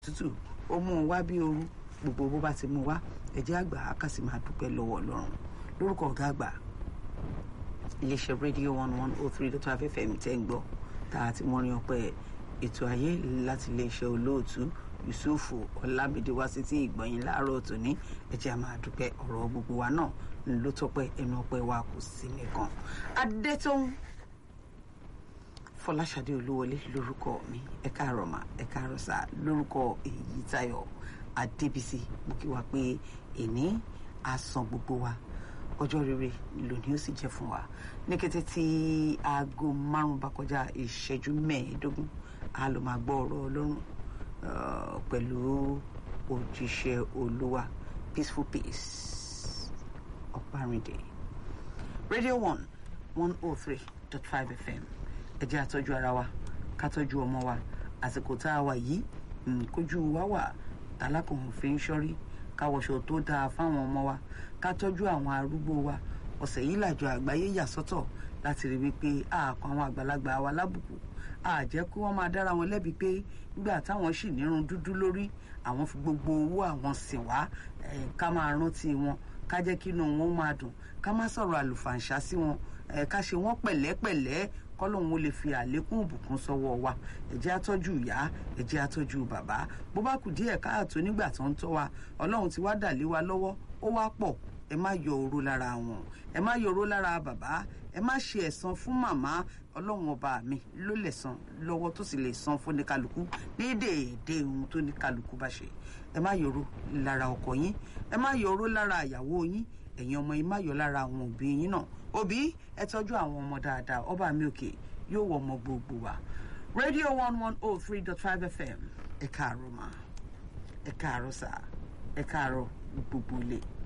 tútù ó mú un wá bí ooru gbogbo bó bá ti mú wá ẹ̀jẹ̀ àgbà á kà sí máa dúpẹ́ lọ́wọ́ ọlọ́run lórúkọ ọ̀gá àgbà iléeṣẹ́ rédíò one one oh three dot five fm tẹ́ ń gbọ́ tá a ti mọrin ọpẹ́ ètò ayé láti iléeṣẹ́ olóòtú yusufu ọlámídé wá sí tí ìgbọ̀nyìn láàárọ̀ tòní ẹ̀jẹ̀ a máa dúpẹ́ ọ̀rọ̀ gbogbo wa náà ló tọpẹ́ ẹnu ọpẹ́ wa kò sí nìkan adétòun fọláṣadé olúwọlé lórúkọ mi ẹ káàárọ̀ mà ẹ káàárọ̀ sà lórúkọ èyí táyọ̀ adébísí mo kí wa pé èní àsàn gbogbo wa ọjọ́ rere lónìí ó sì jẹ́ fún wa ní kété tí aago márùn bá kọjá ìṣẹ́jú mẹ́ẹ̀ẹ́dógún a lọ máa gbọ́ ọ̀rọ̀ ọlọ́run pẹ̀lú òjíṣẹ́ olúwa peaceful peace ọ̀párìndé radio one one oh three dot five fm ẹ jẹ́ àtọ́jú ara wa ká tọ́jú ọmọ wa àsìkò tá a wà yìí kójú wa wà tálákùnrin fi ń ṣọ́rí káwọṣọ tó dáa fáwọn ọmọ wa ká tọ́jú àwọn arúgbó wa ọ̀sẹ̀ yìí làjọ àgbáyé yà sọ́tọ̀ láti rí wípé àkọ́ àwọn àgbàlagbà wa lábùkù àjẹ́ kí wọ́n máa dára wọn lẹ́bi pé nígbà táwọn sì nírun dúdú lórí àwọn fi gbogbo owó àwọn sìn wá ká máa rántí wọn ká jẹ́ kí inú wọn máa dùn ká má sọ̀rọ̀ àlùfàǹṣá sí wọn ká ṣe wọ́n pẹ̀lẹ́pẹ̀lẹ́ kọ́lọ́hún ó lè fi àlékún ìbùkún sọ́wọ́ wa ẹ jẹ́ àtọ́jú ìyá ẹ jẹ́ àtọ́jú bàbá bó bá kù díẹ̀ káàtó nígbà tó ń tọ́ wa ọlọ́run ti wá dà lé wa lọ́wọ́ ó wá pọ̀ ẹ má yọ oró lára wọn ẹ má yọ oró lára bàbá ẹ má ṣe ẹ̀san fún màmá ọlọ́run ọba mi ló lè san lọ́wọ́ tó sì lè san fún ní kálukú ní déédéé ohun tó ní kálukú bá ṣe ẹ má yọ oró lára ọkọ yín ẹ má yọ oró lára àyàwó yín ẹ̀yin ọmọ yín má yọ lára àwọn òbí yín náà òbí ẹ tọ́jú àwọn ọmọ dáadáa ọba mi òkè yóò wọ ọmọ gbogbo wa radio one one oh three dot five fm ẹ káàárọ̀ mà ẹ káàárọ̀ sà ẹ káàárọ̀ gbogbo ilé.